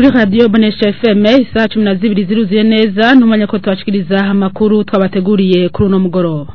kuri radiyo bonesha fm isaha cumi na zibiri ziruzuye neza ntumenya ko tubashikiriza amakuru twabateguriye kuri uno mugoroba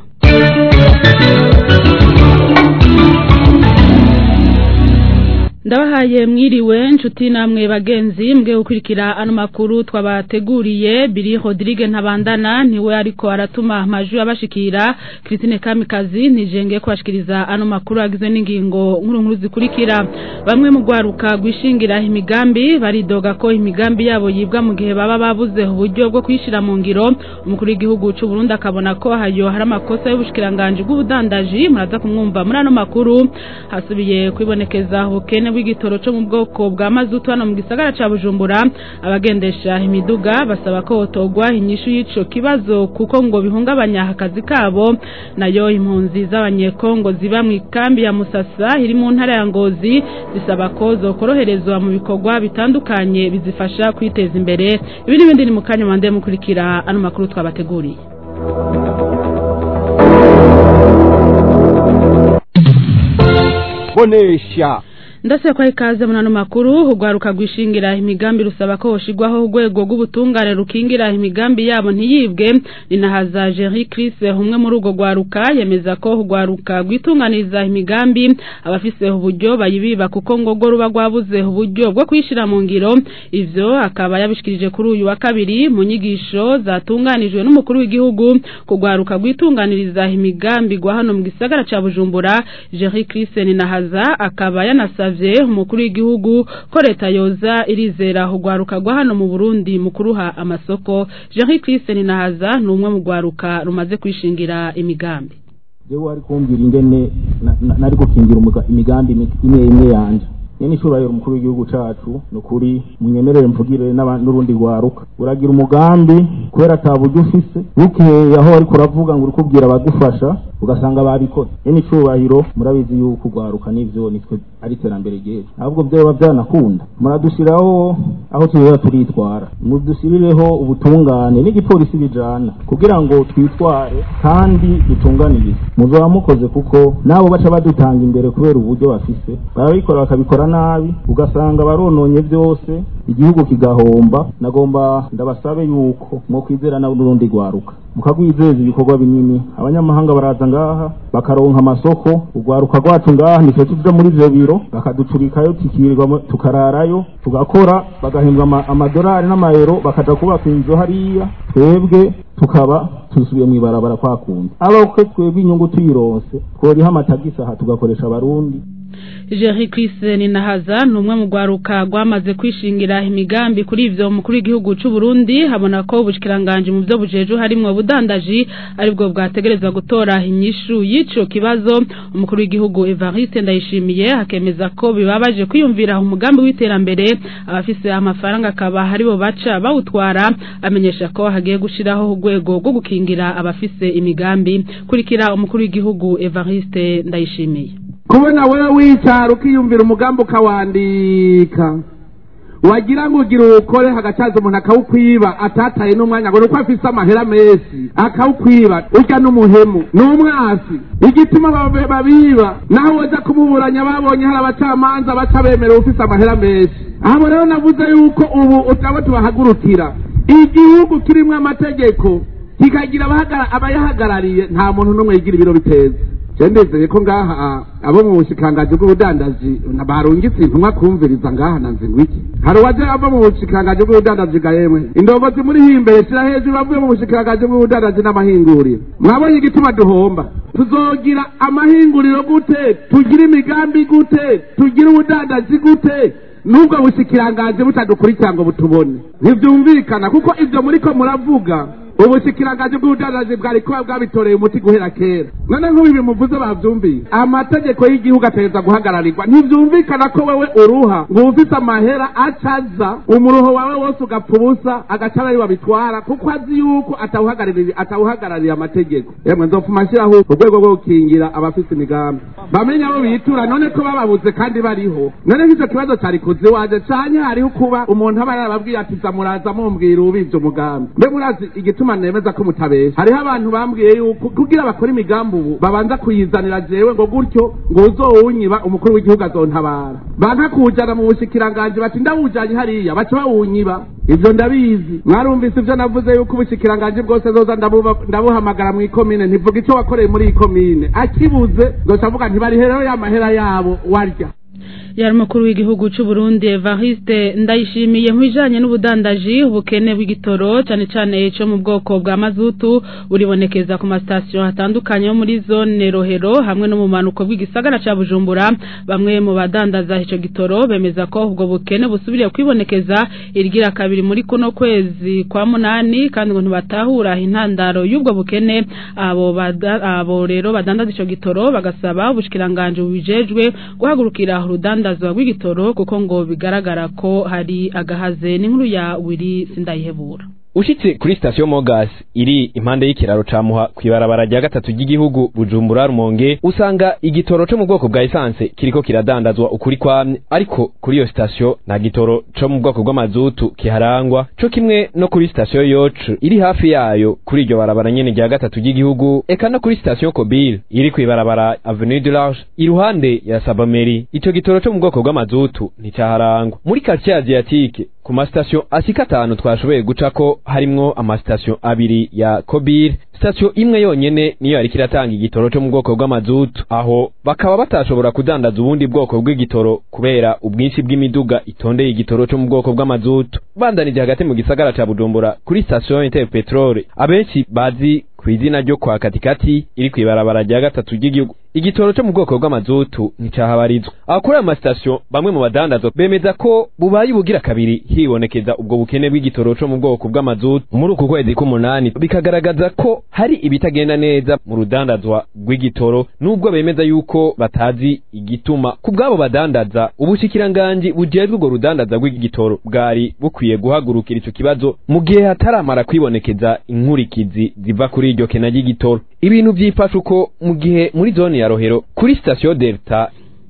ndabahaye mwiriwe nshuti namwe bagenzi mbwe gukurikira ano makuru twabateguriye biri Rodrigue ntabandana niwe ariko aratuma amajwi abashikira Christine Kamikazi nijenge kubashikiriza ano makuru agizwe n'ingingo nkuru nkuru zikurikira bamwe mu gwaruka gwishingira imigambi baridoga ko imigambi yabo yibwa mu gihe baba babuze uburyo bwo kwishira mu ngiro umukuru w'igihugu cy'u Burundi akabona ko hayo hari amakosa y'ubushikiranganje bw'ubudandaji muraza kumwumva muri ano makuru hasubiye kwibonekeza ubukene bw'igitoro cyo mu bwoko bwa mazutu hano mu gisagara ca Bujumbura abagendesha imiduga basaba ko hotogwa inyishu y'ico kibazo kuko ngo bihungabanya akazi kabo nayo impunzi z'abanyekongo ziba mu ikambi ya Musasa iri mu ntara ya Ngozi zisaba ko zokoroherezwa mu bikorwa bitandukanye bizifasha kwiteza imbere ibi n'ibindi ni mu kanya mande mukurikira ano makuru twabateguriye bonesha ndase kwa ikaze munano makuru ugwaruka gwishingira imigambi rusaba ko hoshigwaho urwego rw'ubutungane rukingira imigambi yabo ntiyibwe ninahaza Jerry Chris humwe muri ugo gwaruka yemeza ko ugwaruka gwitunganiza imigambi abafise uburyo bayibiba kuko ngogo ruba gwabuze uburyo bwo kwishira mu ngiro ivyo akaba yabishikirije kuri uyu wa kabiri mu nyigisho zatunganijwe n'umukuru w'igihugu kugwaruka gwitunganiriza imigambi gwa hano mu gisagara ca Bujumbura Jerry Chris ninahaza akaba yanasavye yasavye umukuru w'igihugu ko leta yoza irizera urwaruka rwa hano mu Burundi mu kuruha amasoko Jean Christian Nahaza ni umwe mu rwaruka rumaze kwishingira imigambi jewe ari kumbwira ingene nari gukingira imigambi imwe imwe yanje nyene icubahiro umukuru w'igihugu cacu ni ukuri munyemerere mvugire n'urundi rwaruka uragira umugambi kubera ata buryo ufise bukeye aho ariko uravuga ngo uri kubwira abagufasha ugasanga babikoze nyene icubahiro murabizi yuko urwaruka n'ivyo nitwe ari iterambere ryejo ahubwo vyoba vyanakunda muradushiraho aho tuzoba turitwara mudushirireho ubutungane n'igipolisi bijana kugira ngo twitware kandi dutunganirize muzoba mukoze kuko nabo baca badutanga imbere kubera uburyo bafise barabikora bakabikora nabi ugasanga barononye vyose igihugu kigahomba nagomba ndabasabe yuko mwokwizera n'urundi rwaruka mukagwizeza ibikorwa binini abanyamahanga baraza ngaha bakaronka amasoko urwaruka rwacu ngaha nitwe tuja muri ivyo biro bakaducurikayo tukirirwa tukararayo tugakora bagahembwa amadolari n'amayero bakaja kubaka inzu hariya twebwe tukaba tusubiye mw'ibarabara kwakunda ariko twebwe inyungu tuyironse tworiha amatagisi aha tugakoresha abarundi Jerry Christian Nahaza ni umwe mu gwaruka gwamaze kwishingira imigambi kuri ivyo mukuru w'igihugu cy'u Burundi habona ko ubushikiranganje mu byo bujeju harimwo budandaji aribwo bwategerezwa gutora inyishu y'ico kibazo umukuru w'igihugu Evariste Ndayishimiye hakemeza ko bibabaje kwiyumvira umugambi w'iterambere abafise amafaranga akaba haribo baca bawutwara amenyesha ko hagiye gushiraho urwego rwo gukingira abafise imigambi kurikira umukuru w'igihugu Evariste Ndayishimiye kubona wewe wicara ukiyumvira umugambi ukawandika wagira ngo ugire uwukore hagacaza umuntu akawukwiba atataye n'umwanya ngo nuko afise amahera menshi akawukwiba urya n'umuhemu n'umwasi igituma babiba naho woza kumuburanya babonye hari abacamanza baca bemerewe ufise amahera menshi abo rero navuze yuko ubu utaba tubahagurukira igihugu kirimwo amategeko kikagira abayahagarariye nta muntu n'umwe yigira ibiro biteza ndizeye ko ngaha abo mu bushikangaji bw'ubudandaji barungitse intumwa kumviriza ngaha na nzingwiki hari uwaje ava mu bushikangaji bw'ubudandaji ga yemwe indongozi muri himbere shira hejuru bavuye mu bushikangaji bw'ubudandaji n'amahinguriro mwabonye igituma duhomba tuzogira amahinguriro gute tugira imigambi gute tugira ubudandaji gute nubwo bushikirangaje butadukurikira ngo butubone ntibyumvikana kuko ibyo muriko muravuga ubushikiranganje bw'ubudandaji bwari kuba bwabitoreye umuti guhera kera none nk'ubu bimuvuze bavyumviye amategeko y'igihugu ategereza guhagararirwa ntivyumvikana ko wewe uruha ngo ufise amahera acaza umuruho wawe wose ugapfa ubusa agaca ari babitwara kuko azi yuko atawuhagarariye atawuhagarariye amategeko yemwe nzofuma nshyiraho urwego rwo gukingira abafise imigambi bamenye abo bitura none ko bababuze kandi bariho none nk'icyo kibazo cari kuzi waje canye hariho kuba umuntu aba yarababwiye ati zamuraza mumbwira ubivye umugambi mbe murazi igituma gituma nemeza ko mutabesha hariho abantu bambwiye yuko kugira bakora imigambi ubu babanza kuyizanira jewe ngo gutyo ngo uzowunyiba umukuru w'igihugu azontabara banka kuwujana mu bushikiranganji bati ndawujanye hariya baca bawunyiba ivyo ndabizi mwarumvise ivyo navuze yuko ubushikiranganji bwose zoza ndabuba- ndabuhamagara mw'ikomine ntivuga ico wakoreye muri iyi komine akibuze zoca avuga ntibarihe rero ya mahera yabo warya yari umukuru w'igihugu cy'u Burundi Evariste ndayishimiye nk'ijanye n'ubudandaji ubukene bw'igitoro cyane cyane cyo mu bwoko bwa mazutu buribonekeza ku masitasiyo hatandukanye yo muri zone Rohero hamwe no mu manuko bw'igisagara ca Bujumbura bamwe mu badandaza ico gitoro bemeza ko ubwo bukene busubiriye kwibonekeza irgira kabiri muri kuno kwezi kwa munani kandi ngo ntibatahura intandaro y'ubwo bukene abo bada- abo rero badandaza ico gitoro bagasaba ubushikiranganje bubijejwe guhagurukira urudandazwa rw'igitoro kuko ngo bigaragara ko hari agahaze n'inkuru ya Willy Sindayihebura ushitse kuri sitasiyo mogas iri impande y'ikiraro ca muha kw'ibarabara rya gatatu ry'igihugu bujumbura rumonge usanga igitoro co mu bwoko bwa esanse kiriko kiradandazwa ukuri kwamye ariko kuri iyo sitasiyo nta gitoro co mu bwoko bw'amazutu kiharangwa co kimwe no kuri sitasiyo yocu iri hafi yayo kuri iryo barabara nyene rya gatatu ry'igihugu eka no kuri sitasiyo kobile iri kw'ibarabara avenue du large iruhande ya sabameri ico gitoro co mu bwoko bw'amazutu nticaharangwa muri quartier asiatique ku masitasiyo ashika atanu twashoboye gucako harimwo amasitasiyo abiri ya kobir sitasiyo imwe yonyene niyo yariko iratanga igitoro co mu bwoko bw'amazutu aho bakaba batashobora kudandaza ubundi bwoko bw'igitoro kubera ubwinshi bw'imiduga itondeye igitoro co mu bwoko bw'amazutu bandanije hagati mu gisagara ca bujumbura kuri sitasiyo interpetrole abenshi bazi ku izina ryo kwa katikati iri kw'ibarabara rya gatatu ry'igihugu igitoro cyo mu bwoko bw'amazutu nticahabarizwa aho kuri ayo masitasiyo bamwe mu badandazo bemeza ko bubaye ubugira kabiri hibonekeza ubwo bukene bw'igitoro cyo mu bwoko bw'amazutu muri uku kwezi k'umunani bikagaragaza ko hari ibitagenda neza mu rudandazwa rw'igitoro nubwo bemeza yuko batazi igituma ku bw'abo badandaza ubushikiranganji bujejwe ubwo rudandaza rw'igitoro bwari bukwiye guhagurukira ico kibazo mu gihe hataramara kwibonekeza inkurikizi ziva kuri iryo kena ry'igitoro ibintu vyifashe uko mu gihe muri zone ya rohero kuri sitasiyo delta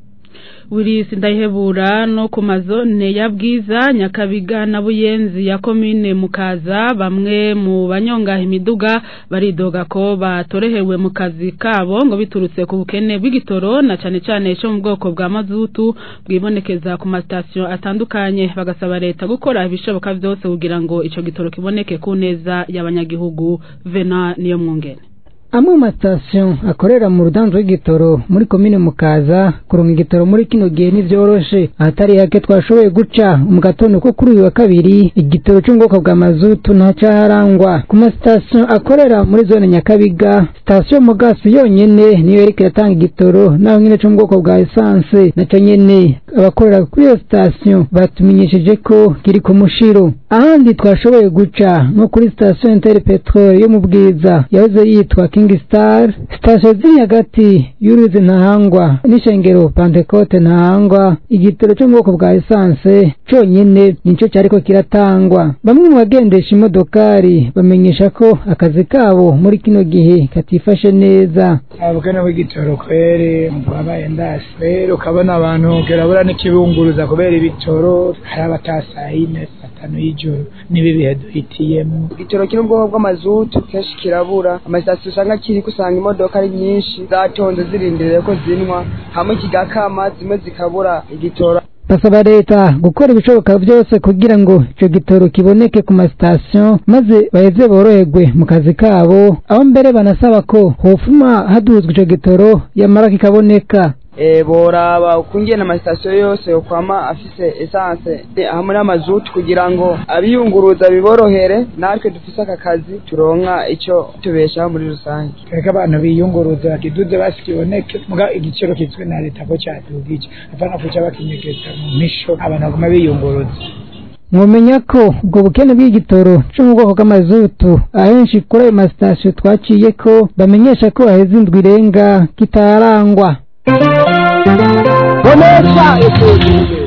Willy Sindayihebura no ku mazone ya Bwiza Nyakabiga na Buyenzi ya komine Mukaza bamwe mu banyonga imiduga baridoga ko batorehewe mu kazi kabo ngo biturutse ku bukene bw'igitoro na cane cane cyo mu bwoko bwa mazutu bwibonekeza ku masitasiyo atandukanye bagasaba leta gukora ibishoboka vyose kugira ngo ico gitoro kiboneke ku neza y'abanyagihugu Vena niyo mwungene amwe mu masitasiyo akorera mu rudanzo rw'igitoro muri komine mukaza kuronka igitoro muri kino gihe ntivyoroshe ahatari hake twashoboye guca mu gatondo ko kuri uyu wa kabiri igitoro cyo mu bwoko bwa mazutu ntacaharangwa ku masitasiyo akorera muri zone nyakabiga sitasiyo mugasi yonyene niyo yariko iratanga igitoro naho nyene cyo mu bwoko bwa esanse naco nyene abakorera kuri iyo sitasiyo batumenyesheje ko kiri ku mushiro ahandi twashoboye guca nko kuri sitasiyo inter petrol yo mu bwiza yahoze yitwa king star sitasiyo ziri hagati y'uruzi ntahangwa n'ishengero pantekote ntahangwa igitoro cyo mu bwoko bwa esanse conyene nico cyariko kiratangwa bamwe mu bagendesha imodokari bamenyesha ko akazi kabo muri kino gihe katifashe neza ubukene bw'igitoro kweri wabaye ndasi rero ukabona abantu kirabura n'ikibunguruza kubera ibitoro hari abataha yine saa tanu y'ijoro n'ibi bihe duhitiyemo igitoro kiri mu bwoko bw'amazutu kenshi kirabura amasitasiyo usanga kiri usanga imodoka ari nyinshi zatonze zirindiriye ko zinwa hamwe kigakama zimwe zikabura igitoro basaba leta gukora ibishoboka byose kugira ngo ico gitoro kiboneke ku masitasiyo maze baheze boroherwe mu kazi kabo aho mbere banasaba ko hofuma haduzwa ico gitoro yamara kikaboneka e, boraba ukungene amasitasiyo yose yokwama afise esanse e, hamwe n'amazutu kugira ngo abiyunguruza biborohere natwe dufise aka kazi turonka ico tubeshaho muri rusange reka abantu biyunguruza kiduze basi kiboneke muga igiciro kizwe na leta ko cadugije apana kuca bakinyegeza mu misho abantu baguma biyunguruza mwomenya ko ubwo bukene bw'igitoro cyo mu bwoko bw'amazutu ahenshi kuri ayo masitasiyo twaciye ko bamenyesha ko haheze indwi irenga kitarangwa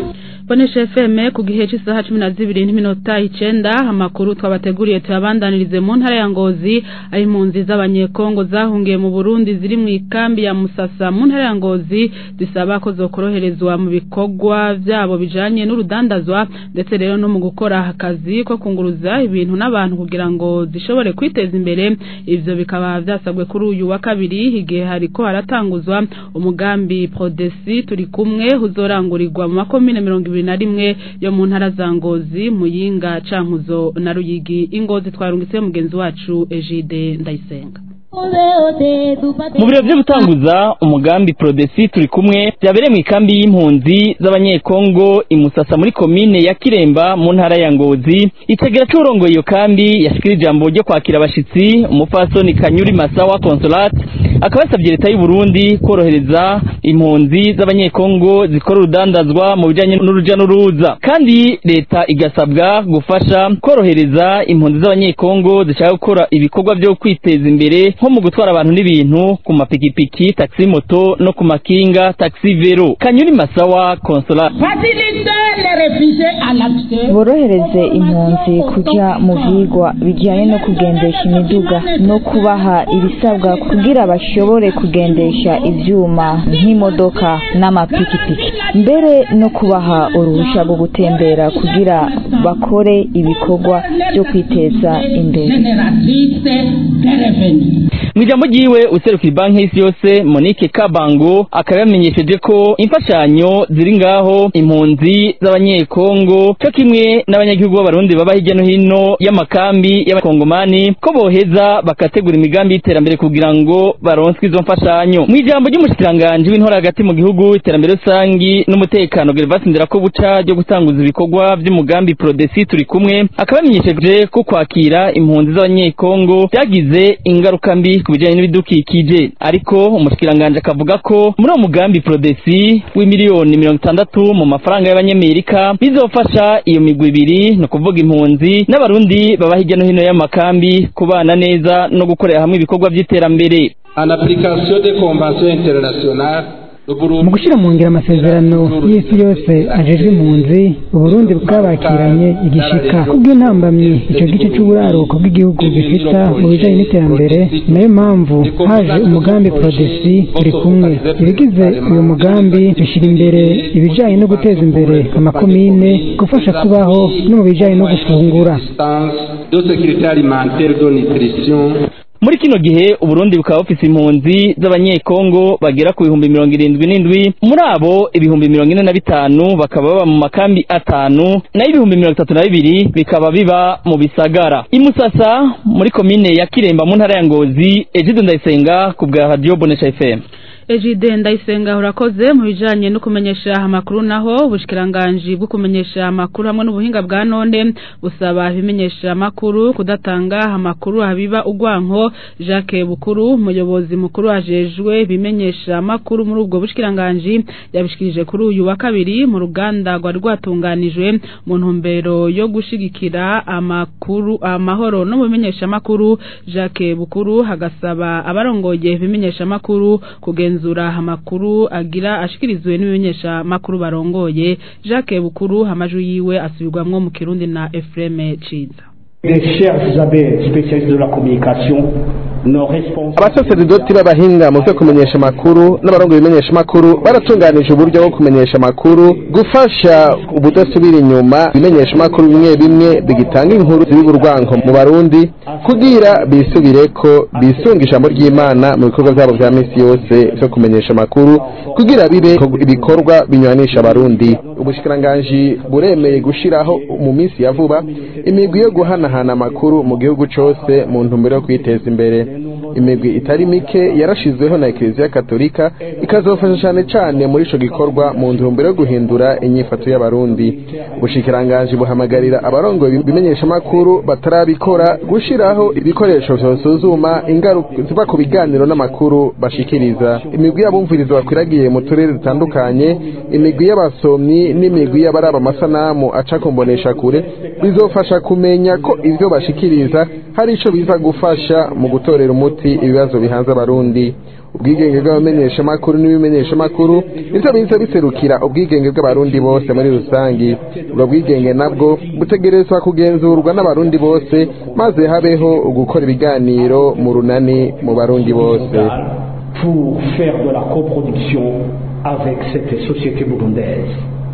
Bonesha FM ku gihe cy'isaha 12 n'iminota 9 amakuru twabateguriye tuyabandanirize mu ntara ya Ngozi aho impunzi z'abanyekongo zahungiye mu Burundi ziri mu ikambi ya Musasa mu ntara ya Ngozi zisaba ko zokoroherezwa mu bikorwa byabo bijanye n'urudandazwa ndetse rero no mu gukora akazi ko kunguruza ibintu n'abantu kugira ngo zishobore kwiteza imbere ivyo bikaba vyasabwe kuri uyu wa kabiri igihe hariko haratanguzwa umugambi Prodesi turi kumwe uzorangurirwa mu makomine mirongo ibiri na rimwe yo mu ntara za Ngozi Muyinga Cankuzo na Ruyigi Ingozi twarungitse mugenzi wacu Egide Ndayisenga mu biro byo gutanguza umugambi Prodesi turi kumwe byabereye mu ikambi y'impunzi z'abanyekongo imusasa muri komine ya Kiremba mu ntara ya Ngozi itegera c'urongoye iyo kambi yashikira ijambo ryo kwakira abashitsi umupfasoni Kanyuri Masawa Consolate akaba yasabye leta y'u Burundi korohereza impunzi z'abanyekongo zikora urudandazwa mu bijanye n'uruja n'uruza kandi leta igasabwa gufasha korohereza impunzi z'abanyekongo zishaka gukora ibikorwa byo kwiteza imbere nko mu gutwara abantu n'ibintu ku mapikipiki taxi moto no ku makinga taxi vero kanyuri masawa consola borohereze impunzi kuja mu vyigwa bijyanye no kugendesha imiduga no kubaha ibisabwa kugira bashobore kugendesha ivyuma nk'imodoka n'amapikipiki mbere no kubaha uruhusha rwo gutembera kugira bakore ibikorwa byo kwiteza imbere mu ijambo ryiwe userukira banki y'isi yose monique kabango akaba yamenyesheje ko imfashanyo ziri ngaho impunzi z'abanyekongo cyo kimwe n'abanyagihugu b'abarundi baba hirya no hino y'amakambi y'abakongomani ko boheza bakategura imigambi y'iterambere kugira ngo baronswe izo mfashanyo mu ijambo ry'umushikiranganji w'intora hagati mu gihugu iterambere rusangi n'umutekano gervasi nderakobuca ryo gutanguza ibikorwa by'umugambi prodesi turi kumwe akaba yamenyesheje ko kwakira impunzi z'abanyekongo byagize ingaruka mbi ku bijyanye n'ibidukikije ariko umushikiranganji akavuga ko muri uwo mugambi prodesi w'imiliyoni mirongo itandatu mu mafaranga y'abanyamerika bizofasha iyo migwi ibiri ni ukuvuga impunzi n'abarundi baba hirya no hino y'amakambi kubana neza no gukorera hamwe ibikorwa by'iterambere en application des conventions internationales mu gushyira mu ngiro amasezerano y'isi yose ajejwe impunzi uburundi bwabakiranye igishika kubw'intambamyi icyo gice cy'uburaruko bw'igihugu gifita mu bijanye n'iterambere nayo mpamvu haje umugambi prodesi turi kumwe ibigize uyu mugambi bishyira imbere ibijanye no guteza imbere amakomine gufasha kubaho no mu bijanye no gufungura de sécurité alimentaire de nutrition muri kino gihe uburundi bukaba bufise impunzi z'abanyekongo bagera ku bihumbi mirongo irindwi n'indwi muri abo ibihumbi mirongo ine na bitanu bakaba baba mu makambi atanu nayo ibihumbi mirongo itatu na bibiri bikaba biba mu bisagara imusasa muri komine ya kiremba mu ntara ya ngozi ejido ndayisenga ku bwa radiyo bonesha fm Ejide ndayisenga urakoze mu bijanye no kumenyesha amakuru naho ubushikiranganje bwo kumenyesha amakuru hamwe n'ubuhinga bwa none busaba ibimenyesha amakuru kudatanga amakuru habiba ugwanko Jacques Bukuru umuyobozi mukuru ajejwe ibimenyesha amakuru muri ubwo bushikiranganje yabishikirije kuri uyu wa kabiri mu ruganda rwa rwatunganijwe mu ntumbero yo gushigikira amakuru amahoro no mu bimenyesha amakuru Jacques Bukuru hagasaba abarongoye ibimenyesha amakuru kugenza kugenzura amakuru agira ashikirizwe n'ibimenyesha makuru barongoye Jacques Bukuru amajwi yiwe asubirwamwo mu Kirundi na Ephraim Ciza abasaseridoti b'abahinga mu byo kumenyesha amakuru n'abarongo ibimenyesha amakuru baratunganije uburyo bwo kumenyesha amakuru gufasha ubudasubira inyuma ibimenyesha amakuru bimwe bimwe bigitanga inkuru z'iburwanko mu barundi kugira bisubire ko bisunga ijambo ry'imana mu bikorwa byabo bya minsi yose byo kumenyesha amakuru kugira bibe ibikorwa binywanisha abarundi ubushikiranganji buremeye gushiraho mu minsi ya vuba imigwi yo guhanahana amakuru mu gihugu cyose mu ntumbero yo kwiteza imbere imigwi itari mike yarashizweho na eklezia katolika ikazofasha cyane cyane muri ico gikorwa mu ntumbero yo guhindura inyifato y'abarundi ubushikiranganji buhamagarira abarongoye bimenyesha amakuru batarabikora gushiraho ibikoresho vyosuzuma ingaruka ziva ku biganiro n'amakuru bashikiriza imigwi y'abumviriza bakwiragiye mu turere dutandukanye imigwi y'abasomyi n'imigwi y'abaraba amasanamu aca kumbonesha kure bizofasha kumenya ko ivyo bashikiriza hari ico biza gufasha mu gutorera umuti ibibazo bihanze abarundi ubwigenge bw'abamenyeshamakuru n'ibimenyeshamakuru nivyo biza biserukira ubwigenge bw'abarundi bose muri rusangi ubwo bwigenge nabwo butegerezwa kugenzurwa n'abarundi bose maze habeho gukora ibiganiro mu runani mu barundi bose pour faire de la coproduction avec cette société burundaise.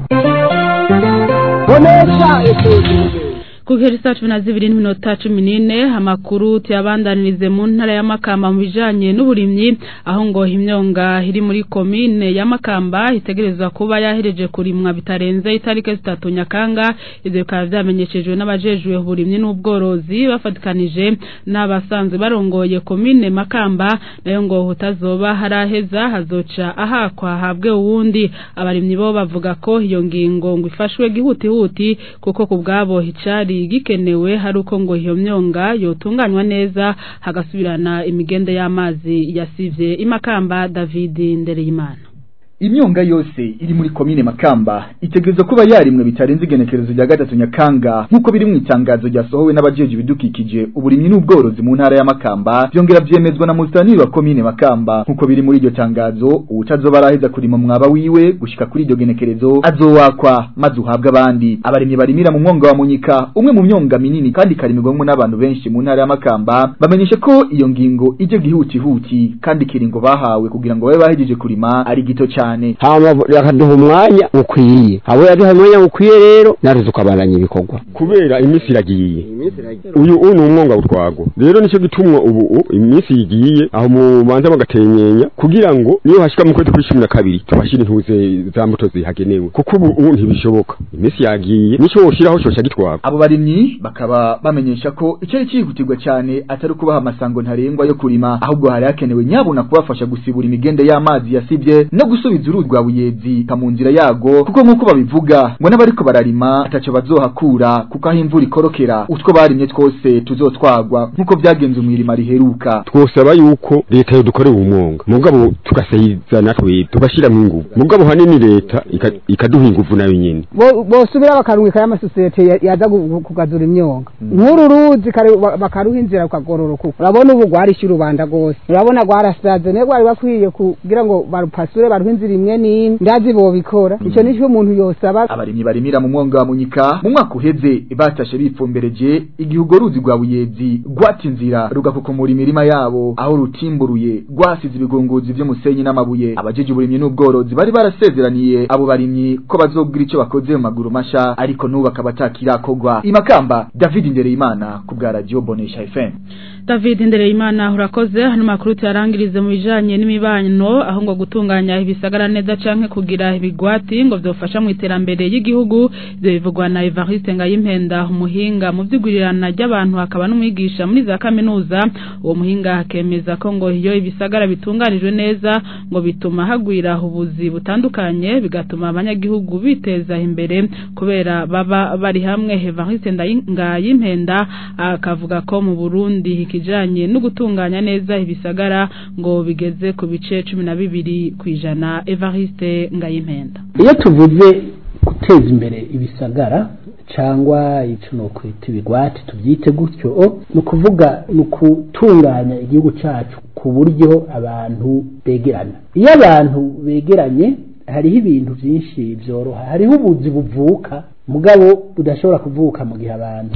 kugera saa cumi na zibiri n'iminota cumi n'ine amakuru tuyabandanirize mu ntara ya makamba mu bijanye n'uburimyi aho ngo imyonga iri muri komine ya makamba itegerezwa kuba yahereje kurimwa bitarenze itariki zitatu nyakanga ivyo bikaba vyamenyeshejwe n'abajejwe uburimyi n'ubworozi bafatikanije n'abasanzwe barongoye komine makamba nayo ngo hutazoba haraheza hazoca ahakwa habwe uwundi abarimyi bo bavuga ko iyo ngingo ngo ifashwe gihutihuti kuko ku bwabo hicari gikenewe hari uko ngo iyo myonga yotunganywa neza hagasubirana imigende y'amazi yasivye imakamba David Ndereyimana imyonga yose iri muri komine makamba itegerezwa kuba yarimwe bitarenze igenekerezo rya gatatu nyakanga nk'uko biri mu itangazo ryasohowe n'abajeje ibidukikije uburimyi n'ubworozi mu ntara ya makamba byongera vyemezwa na mustaniri wa komine makamba nk'uko biri muri iryo tangazo uwutazoba araheza kurima mwaba wiwe gushika kuri iryo genekerezo azowakwa maze uhabwe abandi abarimyi barimira mu mwonga wa munyika umwe mu myonga minini kandi ikarimirwamwo n'abantu benshi mu ntara ya makamba bamenyesha ko iyo ngingo ije gihutihuti kandi ikiringo bahawe kugira ngo babe bahejeje kurima ari gito cyane cyane hama yakaduha umwanya ukwiye abo yaduha umwanya ukwiye rero naruze ukabandanya ibikorwa kubera iminsi iragiye uyu uyu ni umwonga utwago rero nicyo gitumwa ubu iminsi yigiye aho mubanza bagatenyenya kugira ngo niyo hashika mu kwezi kwa cumi na kabiri tubashire intuze za mbuto zihagenewe kuko ubu ubu ntibishoboka iminsi yagiye nico woshiraho coca gitwago abo barimyi bakaba bamenyesha ko icari cyihutirwa cyane atari kubaha amasango ntarengwa yo kurima ahubwo hari hakenewe nyabuna kubafasha gusibura imigende y'amazi yasibye no gusubiza uruzi rwa buyezi ka mu nzira yago kuko nk'uko babivuga ngo n'abariko bararima ataco bazohakura kuko aho imvura ikorokera utwo barimye twose tuzotwagwa nk'uko byagenze umwirima riheruka twosaba yuko leta yodukorera umwonga mugabo tugasayiza natwe tugashyiramo inguvu mugabo hanini leta ikaduha inguvu nayo nyene bosubira bakarungika y'amasosiyete yaza kugazura imyonga nk'uru ruzi bakaruha inzira rukagororoka urabona ubu rwarishe urubanda rwose urabona rwarasaze niyo rwari bakwiye kugira ngo barupasure baruhe inzira imwe n'imwe ndazi bobikora ico nico umuntu yosaba abarimyi barimira mu mwonga wa munyika mu mwaka uheze batashe bipfumbereje igihugo ruzi rwa buyezi rwata inzira rugakukumura imirima yabo aho rutimburuye rwasize ibigunguzi vy'umusenyi n'amabuye abajeje uburimyi n'ubworozi bari barasezeraniye abo barimyi ko bazogira ico bakoze mu maguru masha ariko n'ubu akaba atakirakorwa imakamba david ndereyimana ku bwa radio bonesha fm David Ndereyimana urakoze hano makuru tuyarangirize mu bijanye n'imibano aho ngo gutunganya ibisagara neza canke kugira ibigwati ngo vyofasha mu iterambere y'igihugu ivyo bivugwa na Evariste Ngayimpenda umuhinga mu vyigurirana ry'abantu akaba n'umwigisha muri za kaminuza uwo muhinga akemeza ko ngo iyo ibisagara bitunganijwe neza ngo bituma hagwira ubuzi butandukanye bigatuma abanyagihugu biteza imbere kubera baba bari hamwe Evariste Ngayimpenda akavuga ko mu Burundi ikijanye no gutunganya neza ibisagara ngo bigeze ku bice cumi na bibiri ku ijana Evariste Ngayimpenda iyo tuvuze guteza imbere ibisagara cyangwa icyo ni ukwita ibigwati tubyite gutyo ni ukuvuga ni ukutunganya igihugu cyacu ku buryo abantu begerana iyo abantu begeranye hariho ibintu byinshi byoroha hariho ubuzi buvuka mugabo budashobora kuvuka mu gihe abantu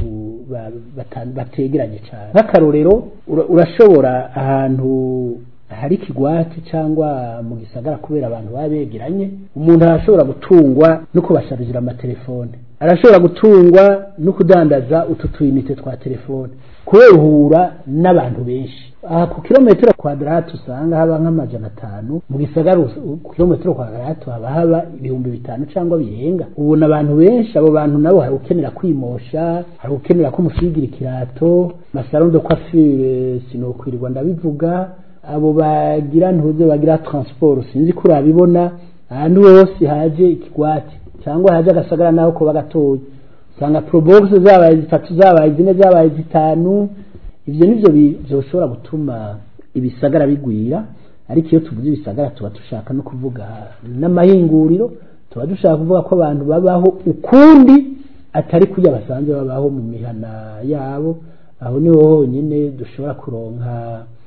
bategeranye cyane nk'akarorero urashobora ahantu hari ikigwati cyangwa mu gisagara kubera abantu baba begeranye umuntu arashobora gutungwa no kubasharira amatelefone arashobora gutungwa no kudandaza utu tuyinite twa telefone kubera uhura n'abantu benshi aha ku kilometero kwadarati usanga haba nk'amajana atanu mu gisagara ku kilometero kwadarati haba haba ibihumbi bitanu cyangwa birenga ubona abantu benshi abo bantu nabo hari ukenera kwimosha hari ukenera ko umusigira ikirato masaro de coiffure sinokwirirwa ndabivuga abo bagira ntuze bagira transport sinzi ko urabibona ahantu hose haje ikigwati cyangwa haje agasagara naho ko bagatoye usanga probox zabaye zitatu zabaye zine zabaye zitanu ivyo nivyo byoshobora gutuma ibisagara bigwira ariko iyo tuvuze ibisagara tuba dushaka no kuvuga n'amahinguriro tuba dushaka kuvuga ko abantu babaho ukundi atari kurya basanzwe babaho mu mihana yabo aho niho honyine dushobora kuronka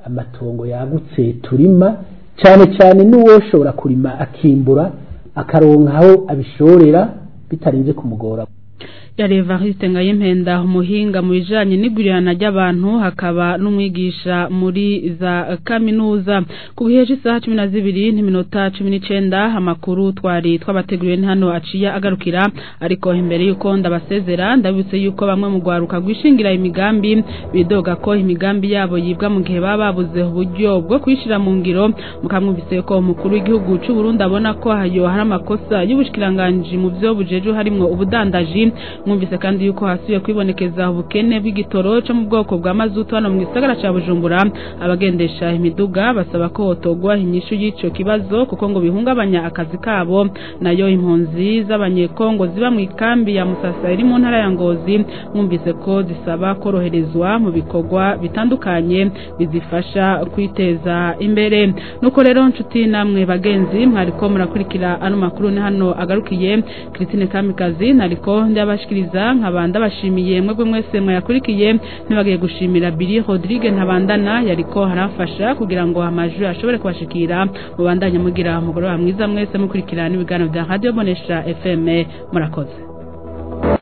amatongo yagutse turima cyane cyane n'uwoshobora kurima akimbura akaronka aho abishorera bitarinze kumugora yari Evariste Ngayimpenda umuhinga mu bijanye n'igurirana ry'abantu hakaba n'umwigisha muri za kaminuza ku gihe cy'isaha cumi na zibiri n'iminota cumi n'icenda amakuru twari twabateguriye ni hano aciye agarukira ariko imbere y'uko ndabasezera ndabibutse yuko bamwe mu rwaruka rwishingira imigambi bidoga ko imigambi yabo yibwa mu gihe baba babuze uburyo bwo kuyishira mu ngiro mukamwumvise ko umukuru w'igihugu cy'u Burundi abona ko hayo hari amakosa y'ubushikiranganji mu byo bujeje harimwo ubudandaji mwumvise kandi yuko hasuye kwibonekeza ubukene bw'igitoro cyo mu bwoko bwa mazutu hano mu gisagara ca Bujumbura abagendesha imiduga basaba ko hotogwa inyishu y'ico kibazo kuko ngo bihungabanya akazi kabo nayo impunzi z'abanyekongo ziba mu ikambi ya Musasa iri mu ntara ya Ngozi mwumvise ko zisaba koroherezwa mu bikorwa bitandukanye bizifasha kwiteza imbere nuko rero nshuti namwe bagenzi mwariko murakurikira ano makuru ni hano agarukiye Christine Kamikazi nariko ndabashikiriza nkaba ndabashimiye mwebwe mwese mwayakurikiye ntibagiye gushimira Billy Rodrigue ntabandana yariko haramfasha kugira ngo amajwi ashobore kubashikira mubandanye mugira umugoroba mwiza mwese mukurikira n'ibiganiro bya Radio Bonesha FM murakoze